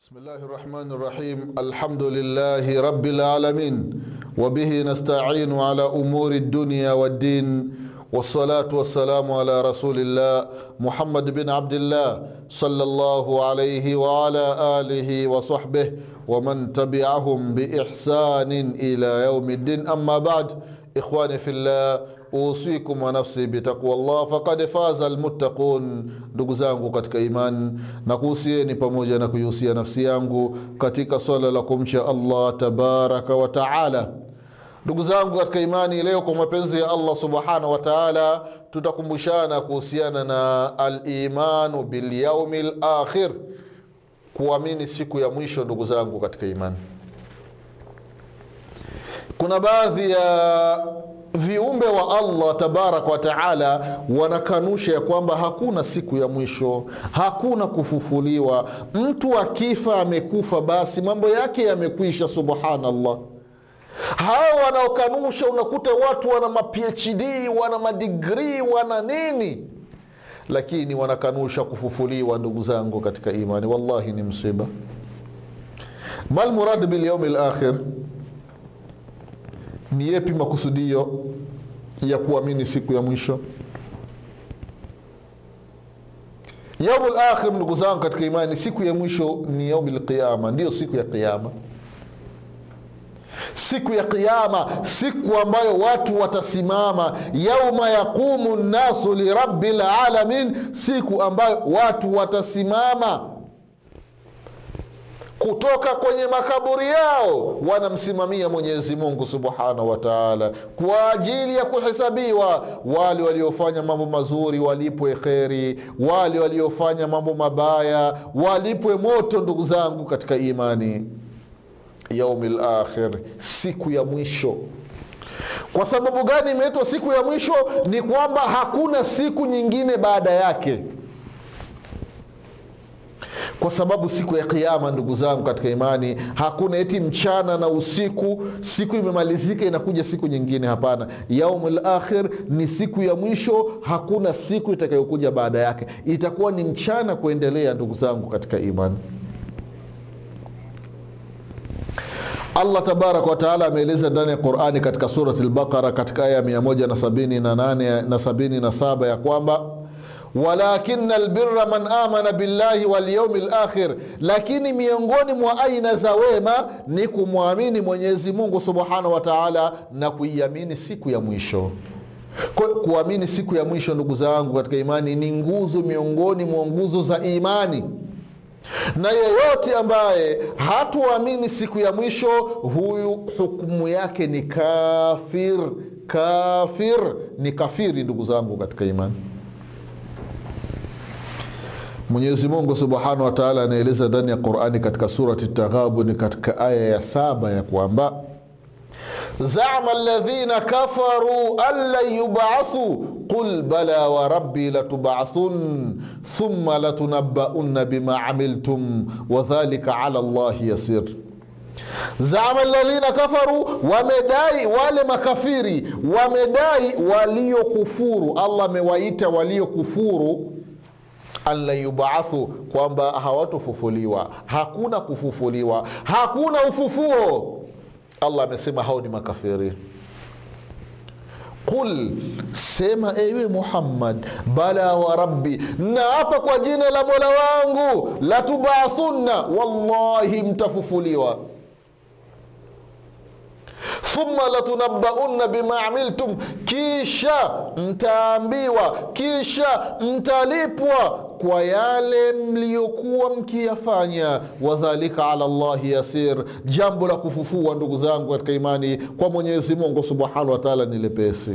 بسم الله الرحمن الرحيم الحمد لله رب العالمين وبه نستعين على أمور الدنيا والدين والصلاة والسلام على رسول الله محمد بن عبد الله صلى الله عليه وعلى آله وصحبه ومن تبعهم بإحسان إلى يوم الدين أما بعد إخواني في الله usikum wa nafsi bitaqwa llah fakad faza almuttaqun ndugu zangu katika imani na kuhusieni pamoja na kuihusia nafsi yangu katika swala la kumcha allah tabaraka wa taala ndugu zangu katika imani leo kwa mapenzi ya allah subhanahu wa taala tutakumbushana kuhusiana na alimanu bilyaumi lakhir kuamini siku ya mwisho ndugu zangu katika imani kuna baadhi ya viumbe wa allah tabaraka wa taala wanakanusha ya kwamba hakuna siku ya mwisho hakuna kufufuliwa mtu akifa amekufa basi mambo yake yamekwisha subhanallah hawa wanaokanusha unakuta watu wana maphd wana madigrii wana nini lakini wanakanusha kufufuliwa ndugu zangu katika imani wallahi ni msiba malmurad bilyaumi lakhir ni yepi makusudio ya kuamini siku ya mwisho yaumu lakhir ndugu zangu katika imani siku ya mwisho ni yaumi lqiama ndiyo siku ya qiama siku ya qiama siku ambayo watu watasimama yauma yaqumu nnasu lirabi lalamin siku ambayo watu watasimama kutoka kwenye makaburi yao wanamsimamia mwenyezi mungu subhanahu wa taala kwa ajili ya kuhesabiwa wale waliofanya mambo mazuri walipwe kheri wale waliofanya mambo mabaya walipwe moto ndugu zangu katika imani yaumi lakhir siku ya mwisho kwa sababu gani imeitwa siku ya mwisho ni kwamba hakuna siku nyingine baada yake kwa sababu siku ya kiama ndugu zangu katika imani hakuna eti mchana na usiku siku imemalizika inakuja siku nyingine hapana yaumu lakhir ni siku ya mwisho hakuna siku itakayokuja baada yake itakuwa ni mchana kuendelea ndugu zangu katika imani allah tabaraka wataala ameeleza ndani ya qurani katika surati lbaqara katika aya 178 na 77 ya kwamba walakina albira man amana billahi walyaumi lakhir, lakini miongoni mwa aina za wema ni kumwamini Mwenyezi Mungu subhanahu wa taala na kuiamini siku ya mwisho. Kwa kuamini siku ya mwisho, ndugu zangu katika imani, ni nguzo miongoni mwa nguzo za imani na yeyote ambaye hatuamini siku ya mwisho, huyu hukumu yake ni kafir. Kafir ni kafiri, ndugu zangu katika imani. mwenyezi mungu subhanahu wataala anaeleza ndani ya qurani katika surati taghabuni katika aya ya saba ya kwamba zama ladhina kafaru an lan yubathuu qul bala warabbi latubathun thumma latunabaunna bima amiltum wadhalika ala llahi yasir zama ladhina kafaru wamedai wale makafiri wamedai waliokufuru allah amewaita waliokufuru anla yubaathu kwamba hawatofufuliwa hakuna kufufuliwa hakuna ufufuo allah amesema hao ni makafiri qul sema ewe muhammad bala wa rabbi naapa kwa jina la mola wangu latubathunna wallahi mtafufuliwa thumma latunabaunna bima amiltum, kisha mtaambiwa, kisha mtalipwa kwa yale mliyokuwa mkiyafanya. Wadhalika ala llahi yasir, jambo la kufufua ndugu zangu katika imani kwa Mwenyezi Mungu subhanahu wa taala ni lepesi.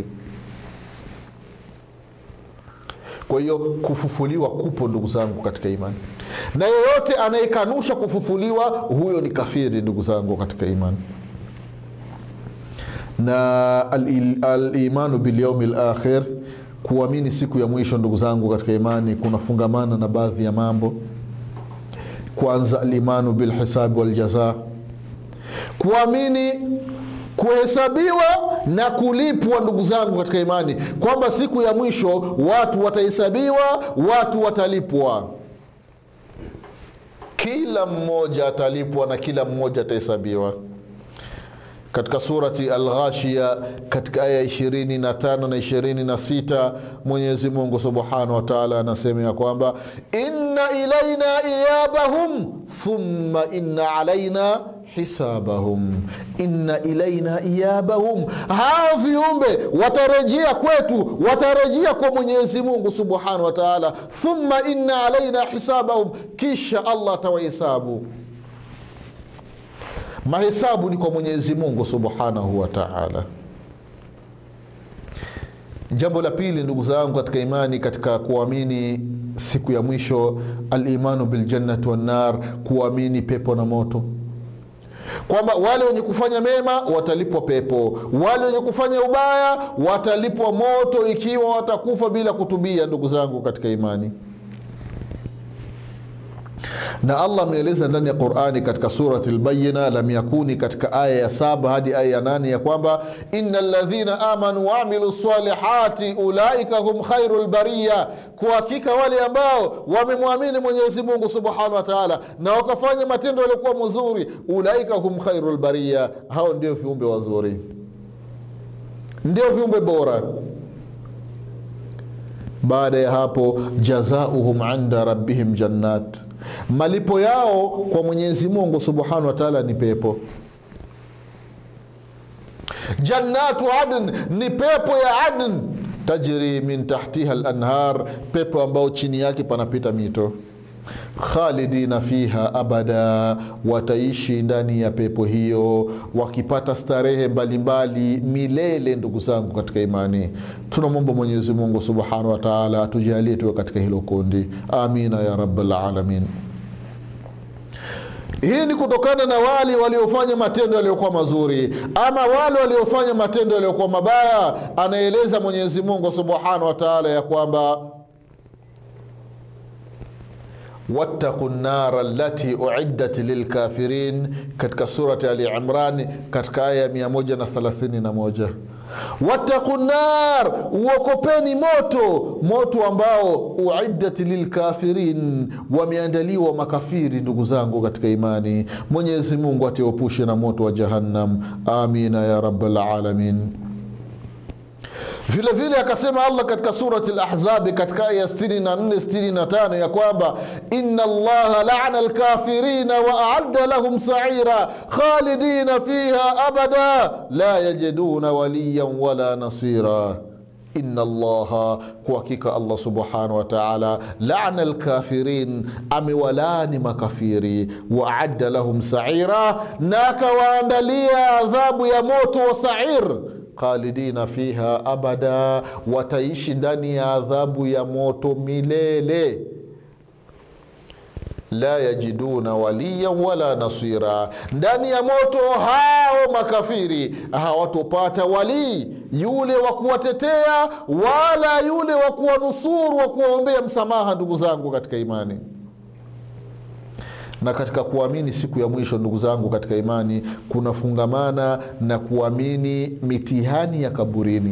Kwa hiyo kufufuliwa kupo ndugu zangu katika imani, na yeyote anayekanusha kufufuliwa huyo ni kafiri ndugu zangu katika imani na alimanu al bilyaumi lakhir, kuamini siku ya mwisho, ndugu zangu katika imani, kunafungamana na baadhi ya mambo. Kwanza, alimanu bilhisabi waljaza, kuamini kuhesabiwa na kulipwa, ndugu zangu katika imani, kwamba siku ya mwisho watu watahesabiwa, watu watalipwa. kila mmoja atalipwa na kila mmoja atahesabiwa katika surati alghashia katika aya 25 na 26 mwenyezi mungu subhanahu wa taala anasema ya kwamba inna ilaina iyabahum thumma inna alaina hisabahum inna ilaina iyabahum hao viumbe watarejea kwetu watarejea kwa mwenyezi mungu subhanahu wa taala thumma inna alaina hisabahum kisha allah atawahesabu mahesabu ni kwa mwenyezi mungu subhanahu wa taala jambo la pili ndugu zangu katika imani katika kuamini siku ya mwisho alimanu biljannati wannar kuamini pepo na moto kwamba wale wenye kufanya mema watalipwa pepo wale wenye kufanya ubaya watalipwa moto ikiwa watakufa bila kutubia ndugu zangu katika imani na allah ameeleza ndani ya qurani katika surati lbayina lam yakuni katika aya ya saba hadi aya ya nane ya kwamba ina ladhina amanu waamilu salihati ulaika hum khairu lbariya kwa hakika wale ambao wamemwamini mwenyezi mungu subhanahu wa taala na wakafanya matendo yaliokuwa mazuri ulaika hum khairu lbariya hao ndio viumbe wazuri ndio viumbe bora baada ya hapo jazauhum inda rabbihim jannat malipo yao kwa mwenyezi mungu subhanahu wa taala ni pepo jannatu adn ni pepo ya adn tajri min tahtiha lanhar pepo ambao chini yake panapita mito khalidina fiha abada wataishi ndani ya pepo hiyo wakipata starehe mbalimbali milele ndugu zangu katika imani tunamwomba mwenyezi mungu subhanahu wa taala atujalie tuwe katika hilo kundi amina ya rabalalamin hii ni kutokana na wale waliofanya matendo yaliyokuwa mazuri ama wale waliofanya matendo yaliyokuwa mabaya anaeleza mwenyezi mungu subhanahu wa taala ya kwamba wattaqu nnara lati uiddat lilkafirin katika surati ali imran katika aya ya 131 wattaqu nar uokopeni moto moto ambao uiddat lilkafirin wameandaliwa makafiri ndugu zangu katika imani mwenyezi mungu atiepushe na moto wa jahannam amina ya rabalalamin vile vile akasema allah katika surati lahzabi katika aya 64 65 ya kwamba ina allaha lana lkafirina waaadda lahum saira khalidina fiha abada la yajiduna waliyan wala nasira ina allaha kwa hakika allah subhanahu wataala lana lkafirin amewalani makafiri waadda lahum saira na akawaandalia adhabu ya moto wa sair khalidina fiha abada wataishi ndani ya adhabu ya moto milele la yajiduna waliyan wala nasira ndani ya moto hao makafiri hawatopata walii yule wa kuwatetea wala yule wa kuwanusuru wa kuwaombea msamaha ndugu zangu katika imani na katika kuamini siku ya mwisho ndugu zangu katika imani kunafungamana na kuamini mitihani ya kaburini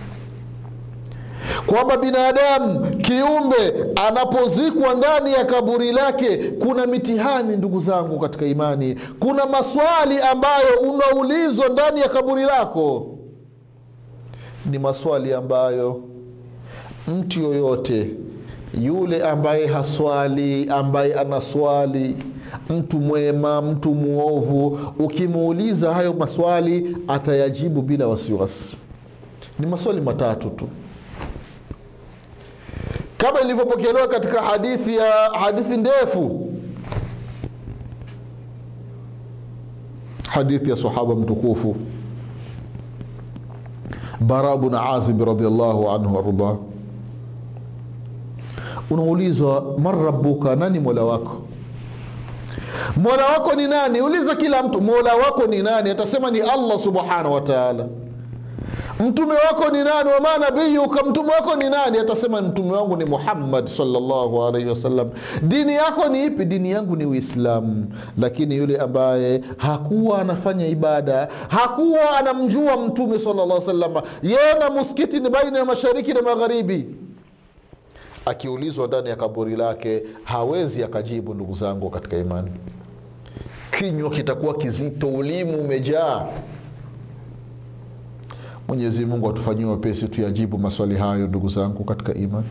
kwamba binadamu kiumbe anapozikwa ndani ya kaburi lake kuna mitihani ndugu zangu katika imani kuna maswali ambayo unaulizwa ndani ya kaburi lako ni maswali ambayo mtu yoyote yule ambaye haswali ambaye anaswali mtu mwema mtu mwovu ukimuuliza hayo maswali atayajibu bila wasiwasi ni maswali matatu tu kama ilivyopokelewa katika hadithi ya hadithi ndefu hadithi ya sahaba mtukufu bara bn azib radiallahu anhu waardah unaulizwa man rabuka nani mola wako mola wako ni nani uliza kila mtu mola wako ni nani atasema ni allah subhanahu wataala mtume wako ni nani wama nabiyuka mtume wako ni nani atasema mtume wangu ni muhammad salllahu alaihi wasallam dini yako ni ipi dini yangu ni uislamu lakini yule ambaye hakuwa anafanya ibada hakuwa anamjua mtume salllah salama yeye na muskiti ni baina ya mashariki na magharibi akiulizwa ndani ya kaburi lake hawezi akajibu ndugu zangu katika imani kinywa kitakuwa kizito ulimi umejaa mwenyezi mungu atufanyie wepesi tuyajibu maswali hayo ndugu zangu katika imani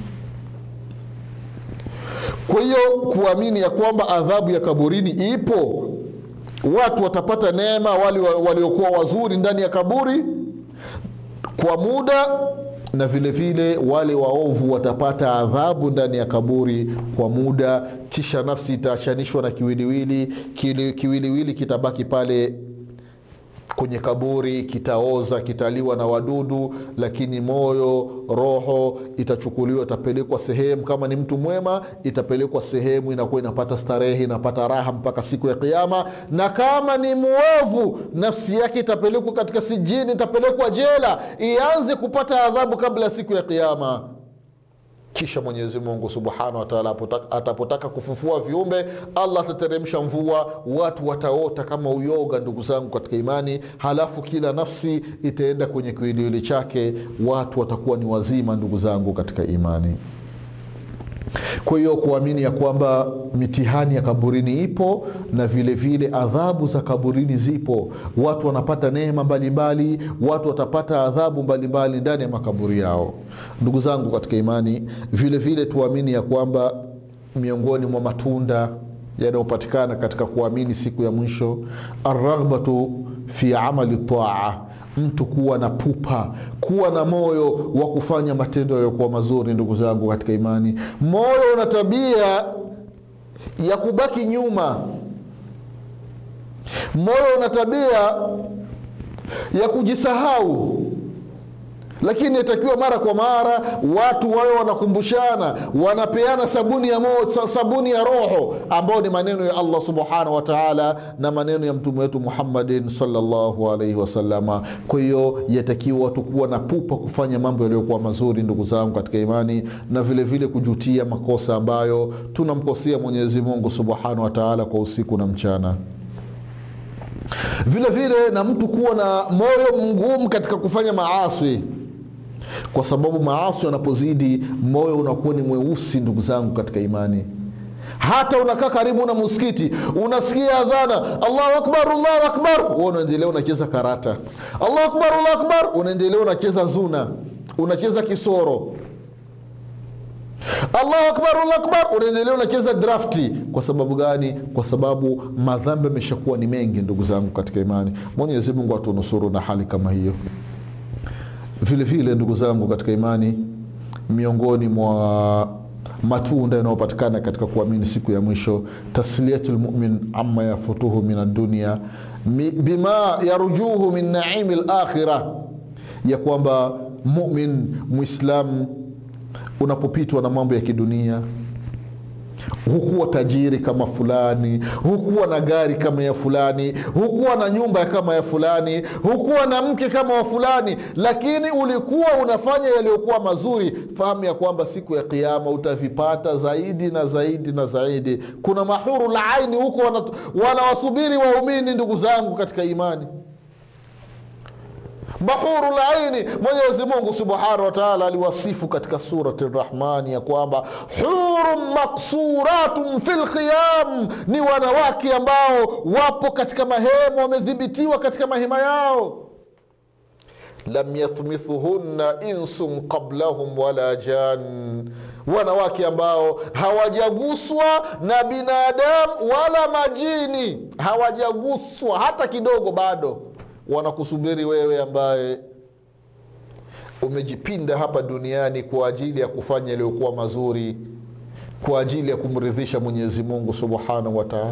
kwa hiyo kuamini ya kwamba adhabu ya kaburini ipo watu watapata neema wale waliokuwa wazuri ndani ya kaburi kwa muda na vile vile wale waovu watapata adhabu ndani ya kaburi kwa muda kisha nafsi itaachanishwa na kiwiliwili Kili, kiwiliwili kitabaki pale kwenye kaburi kitaoza kitaliwa na wadudu lakini moyo roho itachukuliwa itapelekwa sehemu kama ni mtu mwema itapelekwa sehemu inakuwa inapata starehe inapata raha mpaka siku ya kiama na kama ni mwovu nafsi yake itapelekwa katika sijini itapelekwa jela ianze kupata adhabu kabla ya siku ya kiama kisha mwenyezi mungu subhanahu wataala atapotaka kufufua viumbe allah atateremsha mvua watu wataota kama uyoga ndugu zangu katika imani halafu kila nafsi itaenda kwenye kiwiliwili chake watu watakuwa ni wazima ndugu zangu katika imani kwa hiyo kuamini ya kwamba mitihani ya kaburini ipo na vile vile adhabu za kaburini zipo watu wanapata neema mbalimbali watu watapata adhabu mbalimbali ndani ya makaburi yao ndugu zangu katika imani vile vile tuamini ya kwamba miongoni mwa matunda yanayopatikana katika kuamini siku ya mwisho arraghbatu fi amali taa mtu kuwa na pupa kuwa na moyo wa kufanya matendo yaliyokuwa mazuri ndugu zangu katika imani moyo una tabia ya kubaki nyuma moyo una tabia ya kujisahau lakini inatakiwa mara kwa mara watu wawe wanakumbushana wanapeana sabuni ya, mo, sabuni ya roho ambao ni maneno ya allah subhanahu wataala na maneno ya mtume wetu muhammadin salllahu alaihi wasalama kwa hiyo yatakiwa watu kuwa na pupa kufanya mambo yaliyokuwa mazuri ndugu zangu katika imani na vile vile kujutia makosa ambayo tunamkosea mwenyezi mungu subhanahu wataala kwa usiku na mchana vile vile na mtu kuwa na moyo mgumu katika kufanya maasi kwa sababu maasi yanapozidi moyo unakuwa ni mweusi ndugu zangu katika imani hata unakaa karibu na msikiti unasikia adhana allahu akbar allahu akbar huwa unaendelea unacheza karata allahu akbar allahu akbar unaendelea unacheza zuna unacheza kisoro allahu akbar allahu akbar unaendelea unacheza drafti kwa sababu gani kwa sababu madhambi ameshakuwa ni mengi ndugu zangu katika imani mwenyezi mungu atunusuru na hali kama hiyo vile vile ndugu zangu katika imani miongoni mwa matunda yanayopatikana katika kuamini siku ya mwisho tasliyatu lmumin ama yafutuhu min adunia bima yarjuhu min naimi lakhira ya kwamba mumin mwislamu unapopitwa na mambo ya kidunia hukuwa tajiri kama fulani hukuwa na gari kama ya fulani hukuwa na nyumba kama ya fulani hukuwa na mke kama wa fulani lakini ulikuwa unafanya yaliyokuwa mazuri fahamu ya kwamba siku ya kiama utavipata zaidi na zaidi na zaidi kuna mahuru la aini huko wanawasubiri wana waumini ndugu zangu katika imani bahuru laini mwenyezi mungu subhanahu wataala aliwasifu katika surati rahmani ya kwamba hurun maksuratun fi lkhiyam ni wanawake ambao wapo katika mahema wamedhibitiwa katika mahema yao lam yathmithuhunna insun qablahum wala jan wanawake ambao hawajaguswa na binadamu wala majini hawajaguswa hata kidogo bado wanakusubiri wewe ambaye umejipinda hapa duniani kwa ajili ya kufanya yaliyokuwa mazuri kwa ajili ya kumridhisha mwenyezi mungu subhanahu wataala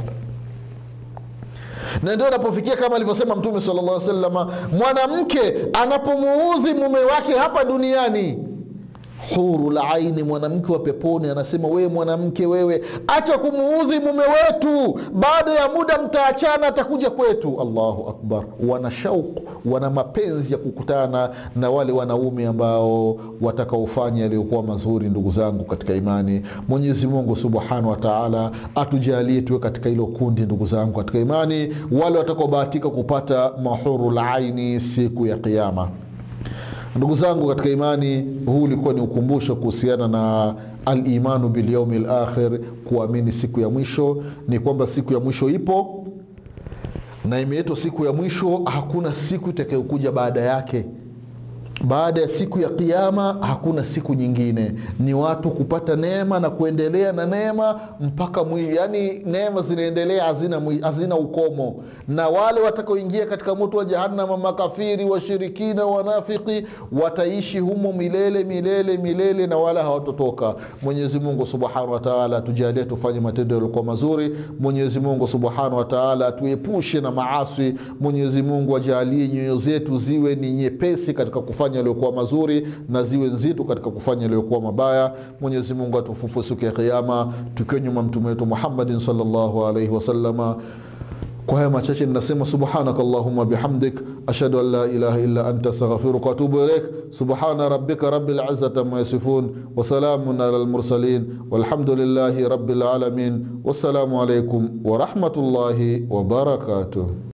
na ndio anapofikia kama alivyosema mtume sala llah salama mwanamke anapomuudhi mume wake hapa duniani huru la aini mwanamke wa peponi anasema wewe mwanamke wewe acha kumuudhi mume wetu baada ya muda mtaachana atakuja kwetu allahu akbar wana shauku wana mapenzi ya kukutana na wale wanaume ambao watakaofanya yaliyokuwa mazuri ndugu zangu katika imani mwenyezi mungu subhanahu wataala atujalie tuwe katika hilo kundi ndugu zangu katika imani wale watakaobahatika kupata mahuru la aini siku ya kiama ndugu zangu katika imani huu ulikuwa ni ukumbusho kuhusiana na alimanu bilyaumi lakhir kuamini siku ya mwisho ni kwamba siku ya mwisho ipo na imeitwa siku ya mwisho hakuna siku itakayokuja baada yake baada ya siku ya kiama hakuna siku nyingine ni watu kupata neema na kuendelea na neema mpaka mwi, yani neema zinaendelea hazina, mwi- hazina ukomo na wale watakaoingia katika moto wa jahannama makafiri washirikina wanafiki wataishi humo milele milele milele na wala hawatotoka mwenyezi mungu subhanahu wa taala tujalie tufanye matendo yaliokuwa mazuri mwenyezi mungu subhanahu wa taala tuepushe na maaswi mwenyezi mungu ajalie nyoyo zetu ziwe ni nyepesi katika kufanya yaliyokuwa mazuri na ziwe nzito katika kufanya yaliyokuwa mabaya mwenyezi mungu atufufu siku ya kiama tukiwa nyuma mtume wetu muhammadin salllahu alaihi wasalama kwa haya machache ninasema subhanaka allahuma bihamdik ashhadu an la ilaha illa anta astaghfiruka waatubu ilaik subhana rabbika rabbil izzati amma yasifun wasalamun ala lmursalin walhamdulillahi rabbil alamin wassalamu alaikum warahmatullahi wabarakatuh